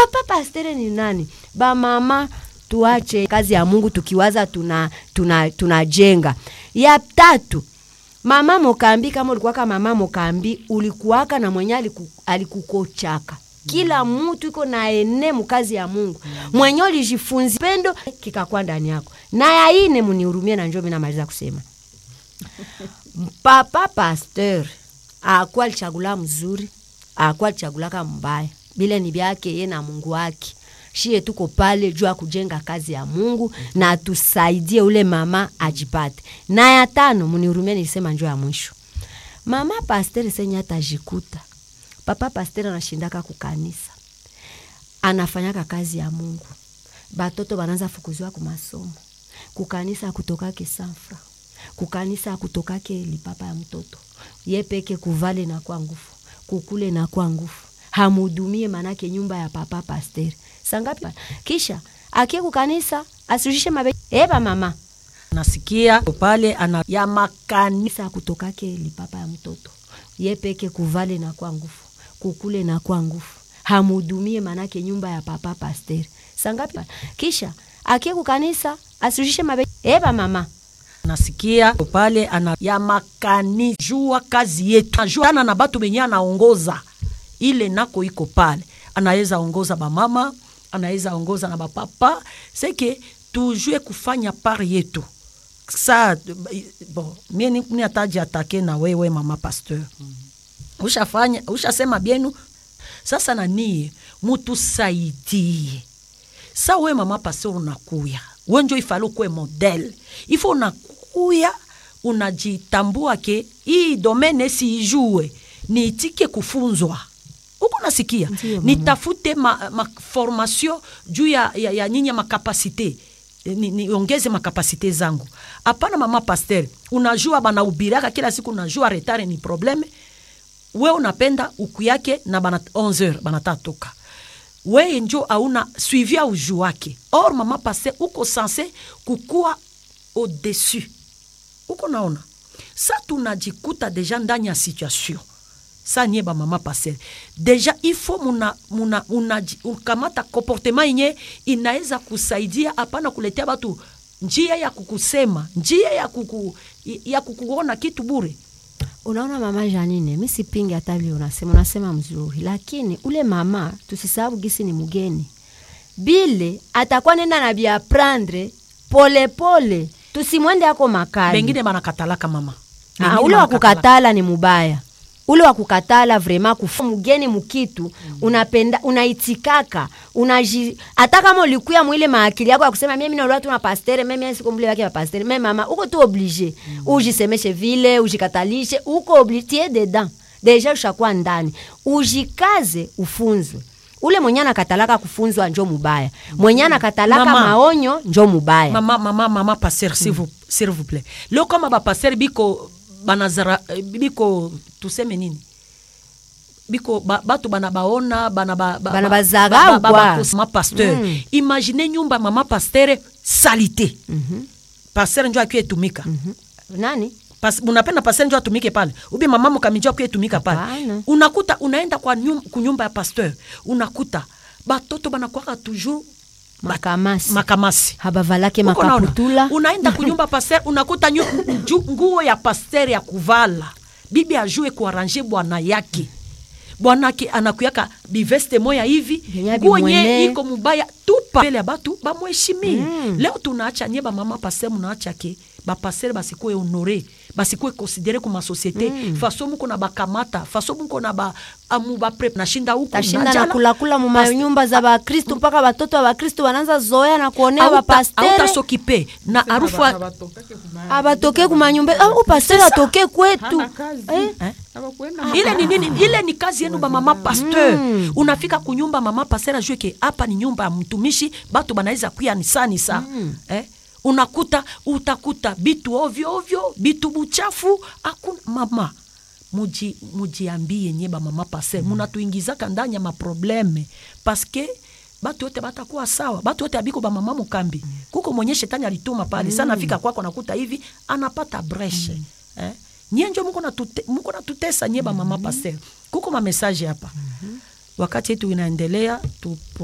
papa pastere ni nani bamama tuache kazi ya mungu tukiwaza tunajenga tuna, tunajenga. ya tatu mama mokambi kama ulikuwaka mama mokambi ulikuwaka na mwenye aliku, alikukochaka kila mutu iko na ene mukazi ya mungu mwenye ulijifunzi pendo kikakuwa ndani yako na ya ine munihurumie na njo minamaliza kusema papa pasteur akuwa alichagula mzuri akuwa alichagulaka mbaya bile ni byake ye na mungu wake shie tuko pale juu ya kujenga kazi ya mungu na tusaidie ule mama ajipate na ya tano munihurumie nilisema njo ya mwisho mama pasteur senye atajikuta papa pasteur anashindaka kukanisa anafanyaka kazi ya mungu batoto banaanza fukuziwa kumasomo kukanisa akutokake sanfra kukanisa akutokake lipapa ya mtoto ye peke kuvale na kwa ngufu kukule na kwa ngufu hamudumie manake nyumba ya papa pasteri sangapi kisha akie kukanisa asirushishe mabe eba mama nasikia pale ana ya makani kanisa akutokake lipapa ya mtoto ye peke kuvale na kwa ngufu kukule na kwa ngufu hamudumie manake nyumba ya papa pasteri sangapi kisha akie kukanisa asirushishe mabe eba mama nasikia pale ana ya makani jua kazi yetu najuana na batu benye anaongoza ile nako iko pale anaweza ongoza bamama anaweza ongoza na bapapa seke tujue kufanya part yetu sa bon mie ni- ni ataji atake na wewe mama pasteur ushafanya ushasema bienu sasa nanie mutusaidie sa we mama pasteur unakuya wenjo ifale ukuwe modele ifo unakuya unajitambua ke hii domene siijue niitike kufunzwa uko nasikia Ndiyo, mama. nitafute ma, ma formation juu ya, ya, ya nyinyi makapasite niongeze ni niongeze makapasite zangu hapana mama paster unajua banaubiraka kila siku unajua retare ni probleme we unapenda uku yake na bana 11 banatatoka weye njo auna suivi ya uju wake or mama paster uko sanse kukuwa au-dessus uko naona sa tunajikuta deja ndani ya situation sa nie bamama paser deja ifo muna, muna, muna, ukamata comportement yenye inaweza kusaidia hapana kuletea batu njia ya kukusema njia ya, kuku, ya kukuona kitu bure unaona mama janine mi sipingi hata vile unasema unasema mzuri lakini ule mama tusisahau gisi ni mgeni bile atakuwa nenda na biaprandre polepole tusimwende ako makali bengine banakatalaka mama Ah, Bengine ule wa banakatalaka. kukatala ni mubaya ule wa kukatala vrema kufa mgeni mukitu mm. unapenda unaitikaka unaji hata kama ulikuya mwile maakili yako ya kusema mimi naolewa tu na pastere mimi siko mbele wake wa pastere mimi mama uko tu oblige mm. ujisemeshe vile ujikatalishe uko oblige tie dedans deja ushakuwa ndani ujikaze ufunzwe ule mwenye anakatalaka kufunzwa njo mubaya mwenye anakatalaka Mama. maonyo njo mubaya mama mama mama paster s'il vous, s'il vous plaît leo kama bapaster biko banazara eh, biko tuseme nini biko ba, batu bana baona bana ba, ba, Bana ba- bazarau ba- ba- kwa. bakos- mama pasteur Mm. imagine nyumba ya mama pasteur salite Mhm. pasteur njo akiwa etumika nani Pas, unapenda pasteur njo atumike pale ubi mama mukamijo akiwa etumika pale Hapana. unakuta unaenda kwa nyum, kunyumba ya pasteur unakuta batoto banakwaka toujours ba- makamasi makamasi habavalake Uko naona? makaputula unaenda kunyumba paster unakuta nyu- ju- nguo ya paster ya kuvala bibi ajue kuaranje bwana yake bwanake anakuyaka biveste moya hivi Vyenye nguo bimwene. nye iko mubaya tupa mbele ya batu bamweshimie Mm. leo tunaacha nye bamama paster munaacha ke bapaster basikuwe honore basikuwe konsidere kuma societe mm. faso muko na bakamata faso muko na ba amu bapre nashinda huku tashinda na najala. kulakula mu Pas- manyumba za bakristu mpaka batoto wa bakristu wanaanza zoea na kuonea Auta- bapastere autasokipe na harufu ya- abatoke kumanyumba ah, upastere C'est ça. atoke kwetu Hana kazi. Eh? Eh? Hawakwenda ile ni nini ile ni kazi yenu ba mama pasteur Mm. unafika kunyumba mama pasteur ajue ke hapa ni nyumba ya mtumishi batu banaweza kuya ni saa ni saa eh? unakuta utakuta bitu ovyo ovyo bitu buchafu hakuna mama muji mujiambie nye ba mama pasteur munatuingizaka ndani ya maprobleme paske batu yote batakuwa sawa batu yote abiko bamama mukambi kuko mwenye shetani alituma pale sana afika kwako nakuta hivi anapata breshe eh? nye njo muko natute- muko natutesa nye bamama pasteur kuko mamesaje hapa wakati yetu inaendelea tu